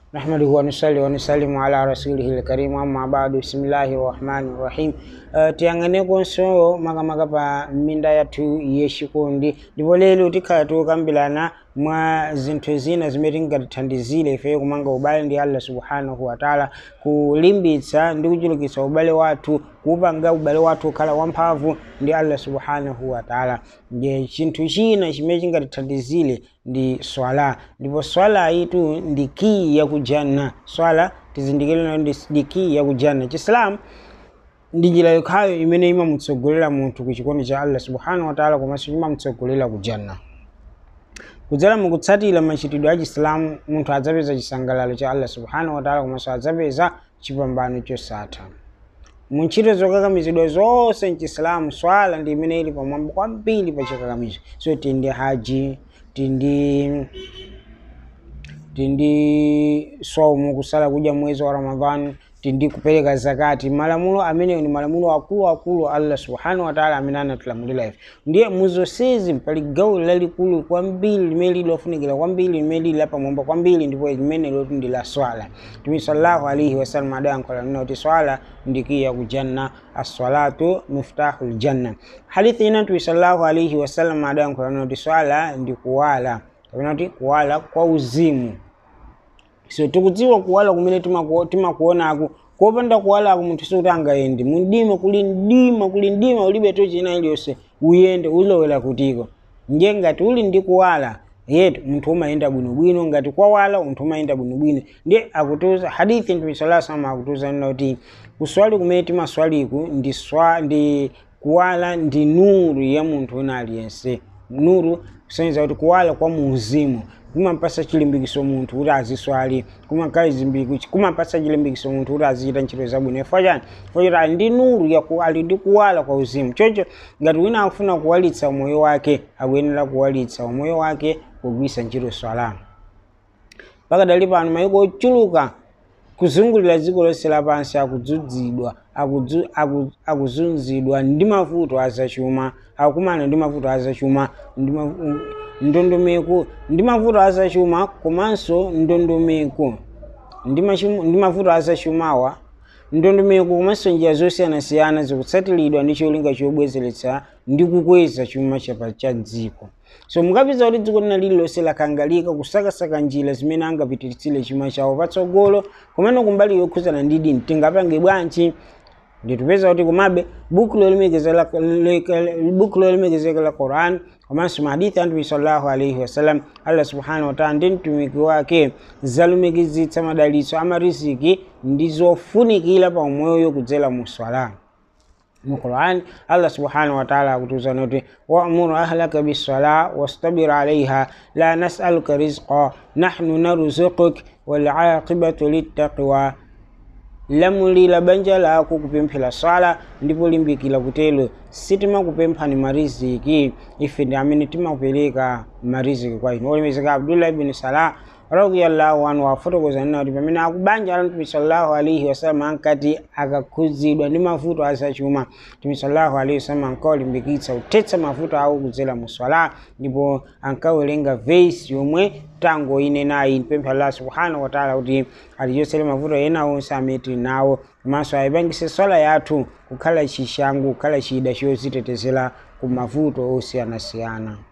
نحمده ونصلي ونسلم على رسوله الكريم أما بعد بسم الله الرحمن الرحيم uh, tiyang'anekonso makamaka pa minda yathu yexikondi ndipo lero tikhala tikukambirana mwa zinthu zina zimene tingatithandizire ife kumanga ubale ndi allah subhanahu wataala kulimbitsa ndi kuchulukitsa ubale wathu kuupanga ubale wathu ukhala wamphamvu ndi allah subhanahu wataala ndiye chinthu china chimene chingatithandizire ndi swala ndipo swala itu ndi kii ya kujanna swala tizindikire nayo ndi ndi kii ya kujanna chisilamu ndi njira yokhayo imene imamutsogolera munthu ku chikondi cha allah subhanahu wataala komanso imamutsogolera ku janna kudzera mukutsatira machitidwe a chisilamu munthu adzapeza chisangalalo cha allah subhanahu wataala komanso adzapeza chipambano chosatha mu ntchito zokakamizidwa zonse mchisilamu swala ndi imene ili pamwamba kwambiri pa chikakamizo so tindi haji tindi tindi swaumu kusala kudya mwezi wa ramadhani tindi kupereka zakati malamulo ameneyo ni malamulo akuluakulu allah subhanahu wataala amene anatilamulira ife ndiye muzonsezi pali gawo lalikulu kwambiri limene lili lofunikira kwambiri limene lili lapamwamba kwambiri ndipo limene loti ndi la swala tumi sallallahu alaihi wasallam adayankhula nina kuti swala ndikiya kujanna assalatu miftahu ljanna hadithi ina tumi sallallahu alaihi wasallam adayankhula nina kuti swala ndi kuwala kapena kuti kuwala kwa uzimu so tikudziwa kuwala kumene timaku- timakuonaku kopanda kuwalaku munthu sikuti angayende mundima kuli mdima kuli mdima ulibe to china iliyonse uyende ulowera kutiko ndiye ngati uli ndi kuwala yetu munthu umayenda bwinobwino ngati kwawala munthu umayenda bwinobwino ndiye akutuza hadithi mtume sallallahu alaihi wasallam akutuza nina kuti kuswali kumene timaswaliku ndi swa ndi kuwala ndi nuru ya munthu wina aliyense nuru kusonyeza kuti kuwala kwa muuzimu kumampasa chilimbikiso munthu kuti aziswali kumakhala chilimbikitso kumampasa chilimbikiso munthu kuti azichita ntchito zabwino chifukwa chani chifukwa choti ali ndi nuru yaku ali ndi kuwala kwa uzimu choncho ngati wina akufuna kuwalitsa umoyo wake akuyenera kuwalitsa umoyo wake pogwiritsa ntchito swala pakadali pano mayiko ochuluka kuzungulira dziko lonse lapansi akudzudzidwa akudzu- aku- akuzunzidwa ndi mavuto azachuma akukumana ndi mavuto azachuma ndi ma- mm, ndondomeko ndi mavuto azachuma komanso ndondomeko ndi machimu- ndi mavuto azachumawa ndondomeko komanso njira zosiyanasiyana zikutsatiridwa ndi cholinga chobwezeretsa ndi kukweza chuma chapa cha dziko so mukapeza kuti dziko lina lililonse lakangalika kusakasaka njira zimene angapititsire chuma chawo patsogolo komano kumbali yokhuzana ndi dini tingapange bwanji nditupeza kuti komabe buku lolemekezeka buku lolemekezeka la quran komanso mahadithi a mtume sallallahu alaihi wasallam allah subhanahu wataala ndi mtumiki wake zalumikizitsa madalitso a mariziki ndi zofunikira pa umoyo kudzera mu swala mu quran allah subhanahu wataala akutuzana kuti wamuru ahlaka bisala wastabir alaiha la nasaluka rizqa nahnu naruzukuk walaqibatu littaqwa lamulira banja lako kupemphera swala ndipo limbikira kutelo sitimakupemphani mariziki ife ndi amene timakupereka mariziki kwa inu olemekezeka abdullah ibn salah radiyallahu anhu wafotokoza nina kuti pamene akubanja la mtume sallallahu alaihi wasallam ankati akakhudzidwa ndi mavuto azachuma mtume sallallahu alaihi wasallam ankawalimbikitsa kuthetsa mavuto awo kudzera mu swala ndipo ankawerenga vesi yomwe tango ine nayi mpempha allah subhanahu wataala kuti atichotsere mavuto ena onse amene tili nawo komanso ayipangise swala yathu kukhala chishango kukhala chida chozitetezera ku mavuto osiyanasiyana